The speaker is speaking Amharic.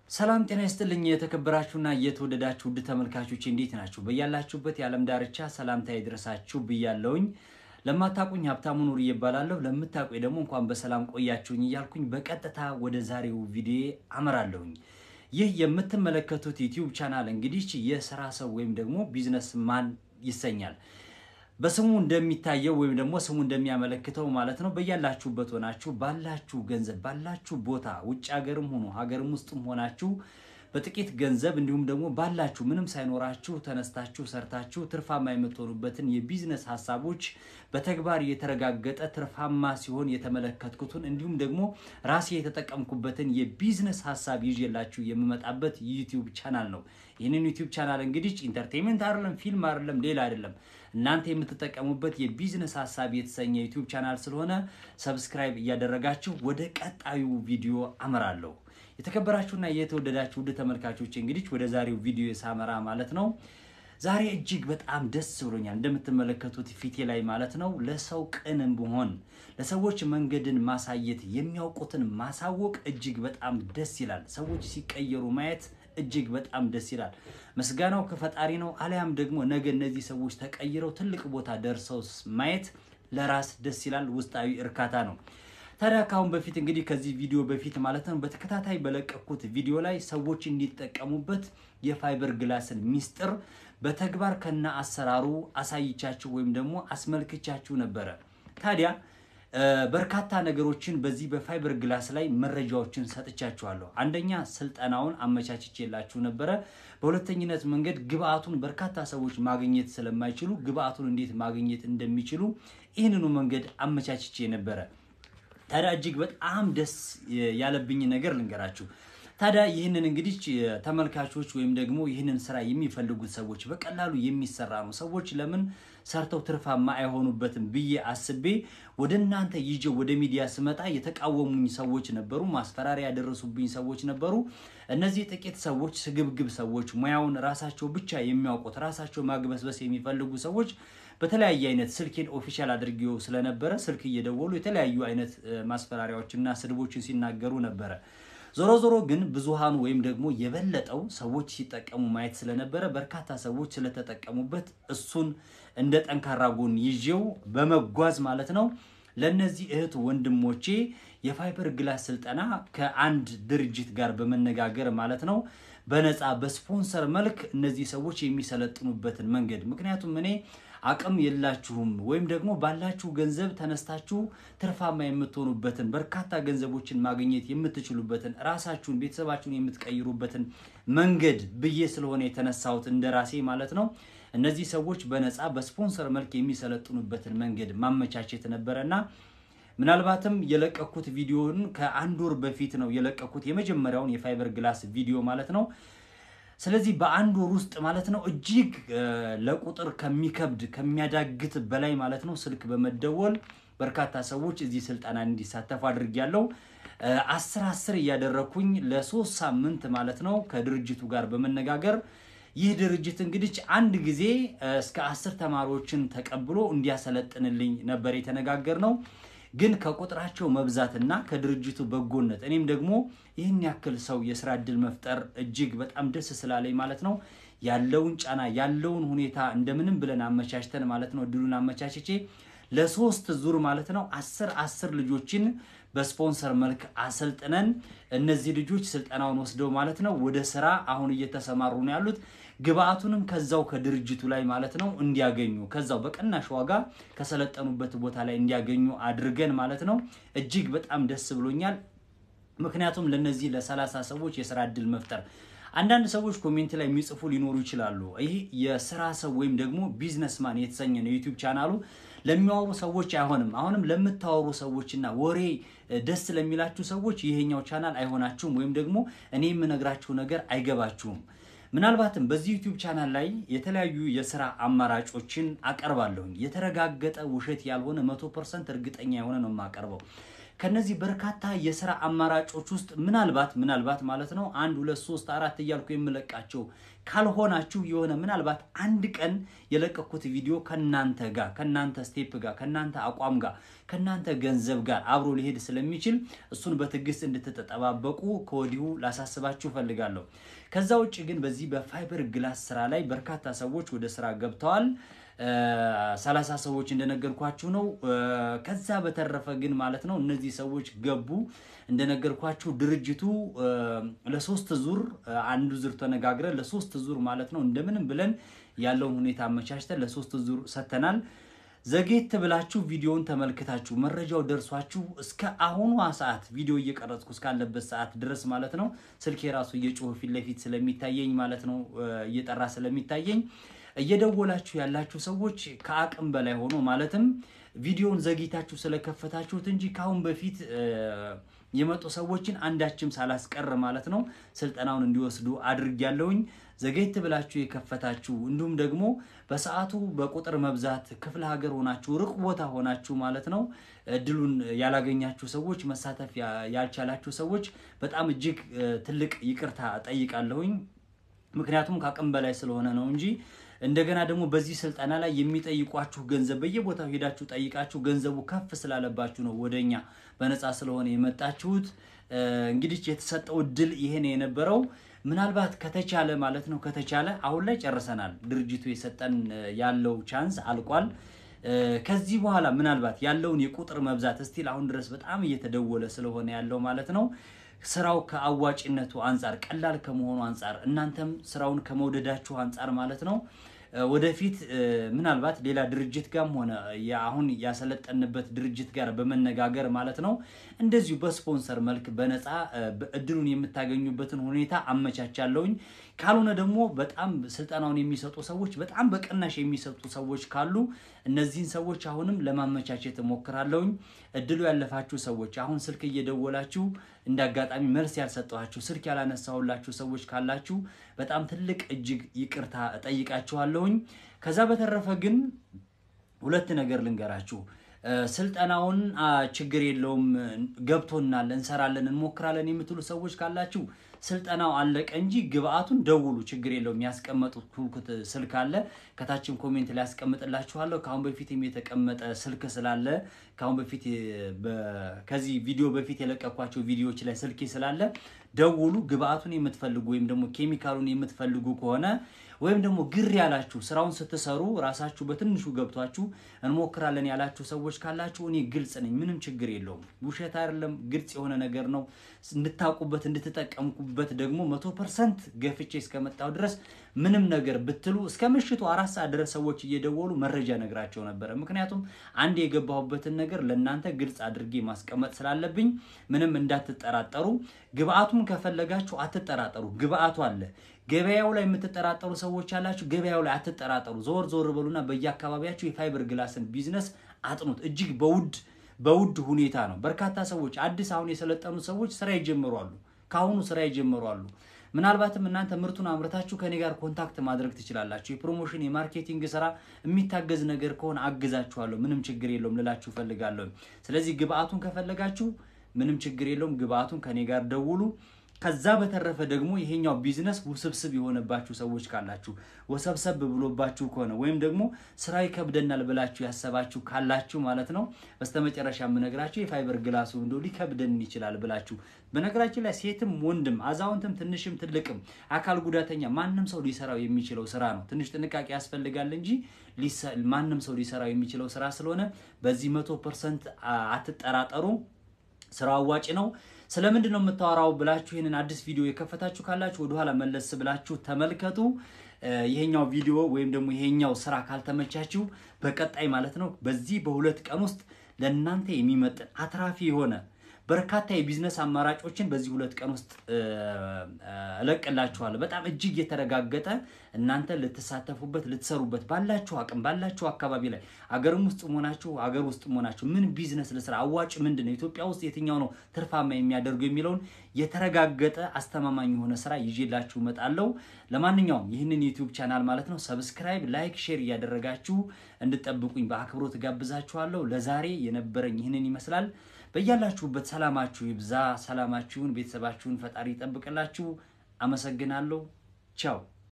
ሰላም ጤና ይስጥልኝ። የተከበራችሁና የተወደዳችሁ ውድ ተመልካቾች እንዴት ናችሁ? በያላችሁበት የዓለም ዳርቻ ሰላምታ ይድረሳችሁ ብያለውኝ። ለማታቁኝ ሀብታሙ ኑር እባላለሁ። ለምታቁኝ ደግሞ እንኳን በሰላም ቆያችሁኝ እያልኩኝ በቀጥታ ወደ ዛሬው ቪዲዮ አመራለሁኝ። ይህ የምትመለከቱት ዩቲዩብ ቻናል እንግዲህ የስራ ሰው ወይም ደግሞ ቢዝነስ ማን ይሰኛል። በስሙ እንደሚታየው ወይም ደግሞ ስሙ እንደሚያመለክተው ማለት ነው። በያላችሁበት ሆናችሁ ባላችሁ ገንዘብ ባላችሁ ቦታ ውጭ ሀገርም ሆኖ ሀገርም ውስጥም ሆናችሁ በጥቂት ገንዘብ እንዲሁም ደግሞ ባላችሁ ምንም ሳይኖራችሁ ተነስታችሁ ሰርታችሁ ትርፋማ የምትሆኑበትን የቢዝነስ ሀሳቦች በተግባር የተረጋገጠ ትርፋማ ሲሆን የተመለከትኩትን እንዲሁም ደግሞ ራሴ የተጠቀምኩበትን የቢዝነስ ሀሳብ ይዤላችሁ የምመጣበት ዩቲዩብ ቻናል ነው። ይህንን ዩቲዩብ ቻናል እንግዲህ ኢንተርቴንመንት አይደለም፣ ፊልም አይደለም፣ ሌላ አይደለም። እናንተ የምትጠቀሙበት የቢዝነስ ሀሳብ የተሰኘ ዩቲዩብ ቻናል ስለሆነ ሰብስክራይብ እያደረጋችሁ ወደ ቀጣዩ ቪዲዮ አመራለሁ። የተከበራችሁና የተወደዳችሁ ውድ ተመልካቾች እንግዲህ ወደ ዛሬው ቪዲዮ ሳመራ ማለት ነው ዛሬ እጅግ በጣም ደስ ብሎኛል። እንደምትመለከቱት ፊቴ ላይ ማለት ነው ለሰው ቅን መሆን፣ ለሰዎች መንገድን ማሳየት፣ የሚያውቁትን ማሳወቅ እጅግ በጣም ደስ ይላል። ሰዎች ሲቀየሩ ማየት እጅግ በጣም ደስ ይላል። ምስጋናው ከፈጣሪ ነው። አሊያም ደግሞ ነገ እነዚህ ሰዎች ተቀይረው ትልቅ ቦታ ደርሰው ማየት ለራስ ደስ ይላል። ውስጣዊ እርካታ ነው። ታዲያ ከአሁን በፊት እንግዲህ ከዚህ ቪዲዮ በፊት ማለት ነው በተከታታይ በለቀኩት ቪዲዮ ላይ ሰዎች እንዲጠቀሙበት የፋይበር ግላስን ሚስጥር በተግባር ከነ አሰራሩ አሳይቻችሁ ወይም ደግሞ አስመልክቻችሁ ነበረ። ታዲያ በርካታ ነገሮችን በዚህ በፋይበር ግላስ ላይ መረጃዎችን ሰጥቻችኋለሁ። አንደኛ ስልጠናውን አመቻችቼላችሁ ነበረ። በሁለተኝነት መንገድ ግብአቱን በርካታ ሰዎች ማግኘት ስለማይችሉ ግብአቱን እንዴት ማግኘት እንደሚችሉ ይህንኑ መንገድ አመቻችቼ ነበረ። ታዲያ እጅግ በጣም ደስ ያለብኝ ነገር ልንገራችሁ። ታዲያ ይህንን እንግዲህ ተመልካቾች ወይም ደግሞ ይህንን ስራ የሚፈልጉት ሰዎች በቀላሉ የሚሰራ ነው፣ ሰዎች ለምን ሰርተው ትርፋማ አይሆኑበትም ብዬ አስቤ ወደ እናንተ ይዤ ወደ ሚዲያ ስመጣ የተቃወሙኝ ሰዎች ነበሩ፣ ማስፈራሪያ ያደረሱብኝ ሰዎች ነበሩ። እነዚህ ጥቂት ሰዎች ስግብግብ ሰዎች፣ ሙያውን ራሳቸው ብቻ የሚያውቁት ራሳቸው ማግበስበስ የሚፈልጉ ሰዎች በተለያየ አይነት ስልኬን ኦፊሻል አድርጌው ስለነበረ ስልክ እየደወሉ የተለያዩ አይነት ማስፈራሪያዎችና ስድቦችን ሲናገሩ ነበረ። ዞሮ ዞሮ ግን ብዙሃኑ ወይም ደግሞ የበለጠው ሰዎች ሲጠቀሙ ማየት ስለነበረ በርካታ ሰዎች ስለተጠቀሙበት እሱን እንደ ጠንካራ ጎን ይዤው በመጓዝ ማለት ነው ለእነዚህ እህት ወንድሞቼ የፋይበር ግላስ ስልጠና ከአንድ ድርጅት ጋር በመነጋገር ማለት ነው በነፃ በስፖንሰር መልክ እነዚህ ሰዎች የሚሰለጥኑበትን መንገድ ምክንያቱም እኔ አቅም የላችሁም ወይም ደግሞ ባላችሁ ገንዘብ ተነስታችሁ ትርፋማ የምትሆኑበትን በርካታ ገንዘቦችን ማግኘት የምትችሉበትን ራሳችሁን ቤተሰባችሁን የምትቀይሩበትን መንገድ ብዬ ስለሆነ የተነሳሁት እንደ ራሴ ማለት ነው። እነዚህ ሰዎች በነፃ በስፖንሰር መልክ የሚሰለጥኑበትን መንገድ ማመቻቸት ነበረና ምናልባትም የለቀኩት ቪዲዮን ከአንድ ወር በፊት ነው የለቀኩት የመጀመሪያውን የፋይበር ግላስ ቪዲዮ ማለት ነው። ስለዚህ በአንድ ወር ውስጥ ማለት ነው እጅግ ለቁጥር ከሚከብድ ከሚያዳግት በላይ ማለት ነው ስልክ በመደወል በርካታ ሰዎች እዚህ ስልጠና እንዲሳተፉ አድርጌያለሁ። አስር አስር እያደረኩኝ ለሶስት ሳምንት ማለት ነው ከድርጅቱ ጋር በመነጋገር ይህ ድርጅት እንግዲህ አንድ ጊዜ እስከ አስር ተማሪዎችን ተቀብሎ እንዲያሰለጥንልኝ ነበር የተነጋገር ነው። ግን ከቁጥራቸው መብዛትና ከድርጅቱ በጎነት እኔም ደግሞ ይህን ያክል ሰው የስራ እድል መፍጠር እጅግ በጣም ደስ ስላለኝ ማለት ነው ያለውን ጫና ያለውን ሁኔታ እንደምንም ብለን አመቻችተን ማለት ነው እድሉን አመቻችቼ ለሶስት ዙር ማለት ነው አስር አስር ልጆችን በስፖንሰር መልክ አሰልጥነን እነዚህ ልጆች ስልጠናውን ወስደው ማለት ነው ወደ ስራ አሁን እየተሰማሩ ነው ያሉት። ግብአቱንም ከዛው ከድርጅቱ ላይ ማለት ነው እንዲያገኙ ከዛው በቅናሽ ዋጋ ከሰለጠኑበት ቦታ ላይ እንዲያገኙ አድርገን ማለት ነው እጅግ በጣም ደስ ብሎኛል። ምክንያቱም ለነዚህ ለሰላሳ ሰዎች የስራ እድል መፍጠር አንዳንድ ሰዎች ኮሜንት ላይ የሚጽፉ ሊኖሩ ይችላሉ። ይህ የስራ ሰው ወይም ደግሞ ቢዝነስማን የተሰኘ ነው ዩቲዩብ ቻናሉ ለሚያወሩ ሰዎች አይሆንም። አሁንም ለምታወሩ ሰዎችና ወሬ ደስ ለሚላችሁ ሰዎች ይሄኛው ቻናል አይሆናችሁም፣ ወይም ደግሞ እኔ የምነግራችሁ ነገር አይገባችሁም። ምናልባትም በዚህ ዩቲዩብ ቻናል ላይ የተለያዩ የስራ አማራጮችን አቀርባለሁኝ። የተረጋገጠ ውሸት ያልሆነ መቶ ፐርሰንት እርግጠኛ የሆነ ነው የማቀርበው። ከነዚህ በርካታ የስራ አማራጮች ውስጥ ምናልባት ምናልባት ማለት ነው አንድ ሁለት ሶስት አራት እያልኩ የምለቃቸው ካልሆናችሁ የሆነ ምናልባት አንድ ቀን የለቀኩት ቪዲዮ ከናንተ ጋር ከናንተ ስቴፕ ጋር ከናንተ አቋም ጋር ከናንተ ገንዘብ ጋር አብሮ ሊሄድ ስለሚችል እሱን በትዕግስት እንድትጠባበቁ ከወዲሁ ላሳስባችሁ ፈልጋለሁ። ከዛ ውጭ ግን በዚህ በፋይበር ግላስ ስራ ላይ በርካታ ሰዎች ወደ ስራ ገብተዋል። ሰላሳ ሰዎች እንደነገርኳችሁ ነው። ከዛ በተረፈ ግን ማለት ነው እነዚህ ሰዎች ገቡ እንደነገርኳችሁ ድርጅቱ ለሶስት ዙር አንዱ ዙር ተነጋግረን ለሶስት ዙር ማለት ነው እንደምንም ብለን ያለውን ሁኔታ አመቻችተን ለሶስት ዙር ሰጥተናል። ዘጌት ብላችሁ ቪዲዮውን ተመልክታችሁ መረጃው ደርሷችሁ እስከ አሁኗ ሰዓት ቪዲዮ እየቀረጽኩ እስካለበት ሰዓት ድረስ ማለት ነው ስልኬ ራሱ እየጮኸ ፊት ለፊት ስለሚታየኝ ማለት ነው እየጠራ ስለሚታየኝ እየደወላችሁ ያላችሁ ሰዎች ከአቅም በላይ ሆኖ ማለትም ቪዲዮውን ዘግይታችሁ ስለከፈታችሁት እንጂ ከአሁን በፊት የመጡ ሰዎችን አንዳችም ሳላስቀር ማለት ነው ስልጠናውን እንዲወስዱ አድርጊያለሁኝ። ዘገይት ብላችሁ የከፈታችሁ እንዲሁም ደግሞ በሰዓቱ በቁጥር መብዛት ክፍለ ሀገር ሆናችሁ ሩቅ ቦታ ሆናችሁ ማለት ነው እድሉን ያላገኛችሁ ሰዎች መሳተፍ ያልቻላችሁ ሰዎች በጣም እጅግ ትልቅ ይቅርታ ጠይቃለሁኝ። ምክንያቱም ከአቅም በላይ ስለሆነ ነው እንጂ እንደገና ደግሞ በዚህ ስልጠና ላይ የሚጠይቋችሁ ገንዘብ በየቦታው ሄዳችሁ ጠይቃችሁ ገንዘቡ ከፍ ስላለባችሁ ነው ወደኛ በነፃ ስለሆነ የመጣችሁት። እንግዲህ የተሰጠው እድል ይሄን የነበረው ምናልባት ከተቻለ ማለት ነው ከተቻለ አሁን ላይ ጨርሰናል። ድርጅቱ የሰጠን ያለው ቻንስ አልቋል። ከዚህ በኋላ ምናልባት ያለውን የቁጥር መብዛት እስቲል አሁን ድረስ በጣም እየተደወለ ስለሆነ ያለው ማለት ነው ስራው ከአዋጭነቱ አንጻር ቀላል ከመሆኑ አንጻር እናንተም ስራውን ከመውደዳችሁ አንጻር ማለት ነው ወደፊት ምናልባት ሌላ ድርጅት ጋርም ሆነ አሁን ያሰለጠንበት ድርጅት ጋር በመነጋገር ማለት ነው እንደዚሁ በስፖንሰር መልክ በነፃ እድሉን የምታገኙበትን ሁኔታ አመቻቻለሁኝ። ካልሆነ ደግሞ በጣም ስልጠናውን የሚሰጡ ሰዎች በጣም በቅናሽ የሚሰጡ ሰዎች ካሉ እነዚህን ሰዎች አሁንም ለማመቻቸት እሞክራለሁኝ። እድሉ ያለፋችሁ ሰዎች አሁን ስልክ እየደወላችሁ እንደ አጋጣሚ መልስ ያልሰጠኋችሁ ስልክ ያላነሳሁላችሁ ሰዎች ካላችሁ በጣም ትልቅ እጅግ ይቅርታ እጠይቃችኋለሁኝ። ከዛ በተረፈ ግን ሁለት ነገር ልንገራችሁ። ስልጠናውን ችግር የለውም ገብቶናል፣ እንሰራለን፣ እንሞክራለን የምትሉ ሰዎች ካላችሁ ስልጠናው አለቀ እንጂ ግብአቱን ደውሉ፣ ችግር የለውም። ያስቀመጡት ስልክ አለ፣ ከታችም ኮሜንት ላይ ያስቀምጥላችኋለሁ። ከአሁን በፊትም የተቀመጠ ስልክ ስላለ ከአሁን በፊት ከዚህ ቪዲዮ በፊት የለቀኳቸው ቪዲዮዎች ላይ ስልኬ ስላለ ደውሉ። ግብአቱን የምትፈልጉ ወይም ደግሞ ኬሚካሉን የምትፈልጉ ከሆነ ወይም ደግሞ ግር ያላችሁ ስራውን ስትሰሩ ራሳችሁ በትንሹ ገብቷችሁ እንሞክራለን ያላችሁ ሰዎች ካላችሁ እኔ ግልጽ ነኝ፣ ምንም ችግር የለውም። ውሸት አይደለም፣ ግልጽ የሆነ ነገር ነው። እንድታውቁበት እንድትጠቀምኩበት ደግሞ መቶ ፐርሰንት ገፍቼ እስከመጣሁ ድረስ ምንም ነገር ብትሉ እስከ ምሽቱ አራት ሰዓት ድረስ ሰዎች እየደወሉ መረጃ ነግራቸው ነበረ። ምክንያቱም አንድ የገባሁበትን ነገር ለእናንተ ግልጽ አድርጌ ማስቀመጥ ስላለብኝ ምንም እንዳትጠራጠሩ። ግብአቱን ከፈለጋችሁ አትጠራጠሩ፣ ግብአቱ አለ። ገበያው ላይ የምትጠራጠሩ ሰዎች ያላችሁ ገበያው ላይ አትጠራጠሩ። ዞር ዞር በሉና በየአካባቢያችሁ የፋይበር ግላስን ቢዝነስ አጥኑት። እጅግ በውድ በውድ ሁኔታ ነው። በርካታ ሰዎች አዲስ አሁን የሰለጠኑ ሰዎች ስራ ይጀምሯሉ። ከአሁኑ ስራ ይጀምሯሉ። ምናልባትም እናንተ ምርቱን አምርታችሁ ከኔ ጋር ኮንታክት ማድረግ ትችላላችሁ። የፕሮሞሽን የማርኬቲንግ ስራ የሚታገዝ ነገር ከሆነ አግዛችኋለሁ። ምንም ችግር የለውም ልላችሁ ፈልጋለሁ። ስለዚህ ግብአቱን ከፈለጋችሁ ምንም ችግር የለውም። ግብአቱን ከኔ ጋር ደውሉ። ከዛ በተረፈ ደግሞ ይሄኛው ቢዝነስ ውስብስብ የሆነባችሁ ሰዎች ካላችሁ ወሰብሰብ ብሎባችሁ ከሆነ ወይም ደግሞ ስራ ይከብደናል ብላችሁ ያሰባችሁ ካላችሁ ማለት ነው በስተመጨረሻ የምነግራችሁ የፋይበር ግላሱ እንደው ሊከብደን ይችላል ብላችሁ በነገራችን ላይ ሴትም ወንድም አዛውንትም ትንሽም ትልቅም አካል ጉዳተኛ ማንም ሰው ሊሰራው የሚችለው ስራ ነው። ትንሽ ጥንቃቄ ያስፈልጋል እንጂ ማንም ሰው ሊሰራው የሚችለው ስራ ስለሆነ በዚህ መቶ ፐርሰንት አትጠራጠሩ። ስራው አዋጭ ነው። ስለምንድን ነው የምታወራው ብላችሁ ይህንን አዲስ ቪዲዮ የከፈታችሁ ካላችሁ ወደኋላ መለስ ብላችሁ ተመልከቱ። ይሄኛው ቪዲዮ ወይም ደግሞ ይሄኛው ስራ ካልተመቻችሁ በቀጣይ ማለት ነው በዚህ በሁለት ቀን ውስጥ ለእናንተ የሚመጥን አትራፊ የሆነ በርካታ የቢዝነስ አማራጮችን በዚህ ሁለት ቀን ውስጥ እለቅላችኋለሁ። በጣም እጅግ የተረጋገጠ እናንተ ልትሳተፉበት ልትሰሩበት ባላችሁ አቅም ባላችሁ አካባቢ ላይ አገርም ውስጥ መሆናችሁ አገር ውስጥ መሆናችሁ ምን ቢዝነስ ልስራ፣ አዋጭ ምንድን ነው፣ ኢትዮጵያ ውስጥ የትኛው ነው ትርፋማ የሚያደርጉ የሚለውን የተረጋገጠ አስተማማኝ የሆነ ስራ ይዤላችሁ እመጣለሁ። ለማንኛውም ይህንን ዩቲዩብ ቻናል ማለት ነው ሰብስክራይብ፣ ላይክ፣ ሼር እያደረጋችሁ እንድጠብቁኝ በአክብሮት ጋብዛችኋለሁ። ለዛሬ የነበረኝ ይህንን ይመስላል። በያላችሁበት ሰላማችሁ ይብዛ። ሰላማችሁን፣ ቤተሰባችሁን ፈጣሪ ይጠብቅላችሁ። አመሰግናለሁ። ቻው